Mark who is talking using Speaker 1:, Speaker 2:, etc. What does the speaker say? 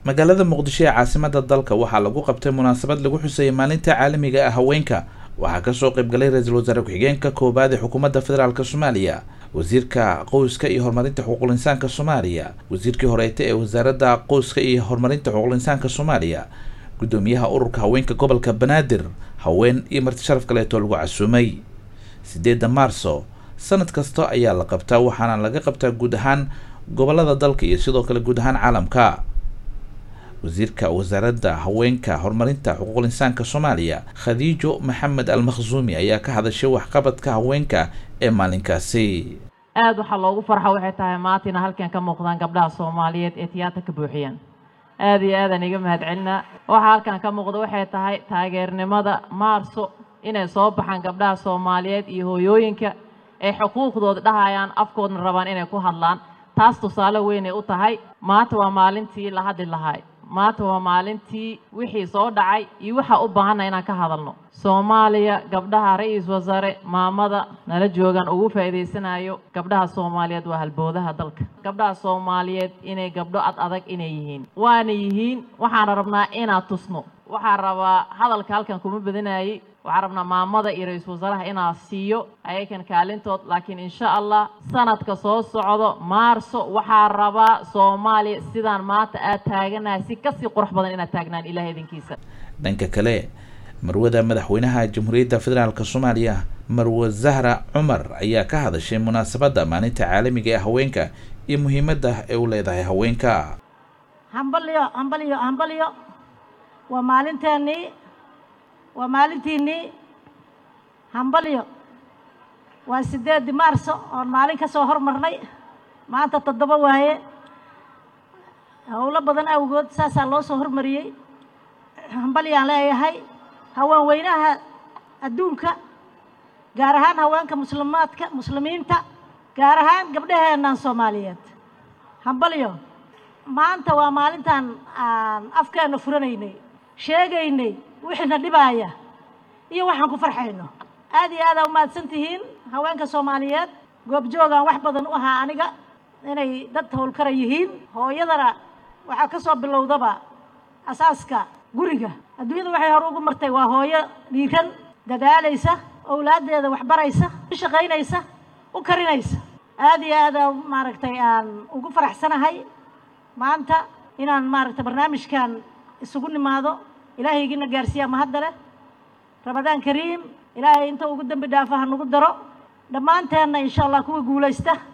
Speaker 1: magaalada muqdisho ee caasimada dalka waxaa lagu qabtay munaasabad lagu xusayay maalinta caalamiga ah haweenka waxaa kasoo qaybgalay ra-iisul wasaare ku-xigeenka koowaad ee xukuumadda federaalk soomaaliya wasiirka qoyska iyo horumarinta xuquuqul insaanka soomaaliya wasiirkii horeeta ee wasaaradda qoyska iyo horumarinta xuquuqul insaanka soomaaliya guddoomiyaha ururka haweenka gobolka banaadir haween iyo marti sharaf kaleetoo lagu casuumay sideedda maarso sanad kasta ayaa la qabtaa waxaana laga qabtaa guud ahaan gobolada dalka iyo sidoo kale guud ahaan caalamka wasiirka wasaaradda haweenka horumarinta xuquuqul insaanka soomaaliya khadiijo maxamed almakhsuumi ayaa ka hadashay waxqabadka haweenka ee maalinkaasi
Speaker 2: aada waxaa loogu farxa waxay tahay maatina halkan ka muuqdaan gabdhaha soomaaliyeed ee tiyaata ka buuxiyaan aada iyo aadaan iga mahadcelinaa waxaa halkan ka muuqda waxay tahay taageernimada maarso inay soo baxaan gabdhaha soomaaliyeed iyo hooyooyinka ay xuquuqdooda dhahayaan afkoodna rabaan inay ku hadlaan taas tusaale weynay u tahay maanta waa maalintii la hadli lahay maanta waa maalintii wixii soo dhacay iyo waxaa u baahanna inaan ka hadalno soomaaliya gabdhaha ra-iisul wasaare maamada nala joogaan ugu faa'iidaysanayo gabdhaha soomaaliyeed waa halboodaha dalka gabdhaha soomaaliyeed inay gabdho ad adag inay yihiin waana yihiin waxaana rabnaa inaan tusno waxaa rabaa hadalka halkan kuma badinayay waxaan rabnaa maamada iyo ra-iisul wasaaraha inaa siiyo ayakan kaalintood laakiin insha allah sanadka soo socdo maarso waxaa rabaa soomaaliya sidaan maanta aad taaganahay si kasii qurux badan inaad taagnaan ilaah idinkiisa
Speaker 1: dhanka kale marwada madaxweynaha jamhuuriyadda federaalk soomaaliya marwe zahra cumar ayaa ka hadashay munaasabadda maalinta caalamiga ee haweenka iyo muhiimadda ay u leedahay haweenka
Speaker 3: hambalyo hambalyo hambalyo waa maalinteennii waa maalintiinnii hambalyo waa siddeedii maarso oon maalin ka soo hormarnay maanta toddoba waaye howlo badan awgood saasaa loo soo hormariyey hambalyaan leeyahay haween weynaha adduunka gaar ahaan haweenka muslimaadka muslimiinta gaar ahaan gabdhaheennan soomaaliyeed hambalyo maanta waa maalintaan aan afkeenna furanaynay sheegaynay wixiina dhibaaya iyo waxaan ku farxayno aad iyo aad aa umahadsan tihiin haweenka soomaaliyeed goobjoogaan wax badan u ahaa aniga inay dad howlkara yihiin hooyadana waxaa ka soo bilowdaba asaaska guriga adduunyada waxay hore ugu martay waa hooyo dhiiran dadaalaysa owlaaddeeda waxbaraysa u shaqaynaysa u karinaysa aad iyo aad aa maaragtay aan ugu faraxsanahay maanta inaan maaragtay barnaamijkan isugu nimaado ilaahaygiina gaarsiiyaa mahadda leh ramadaan kariim ilaahay inta ugu dembi dhaafa ha nagu daro dhammaanteenna insha allah kuwa guulaysta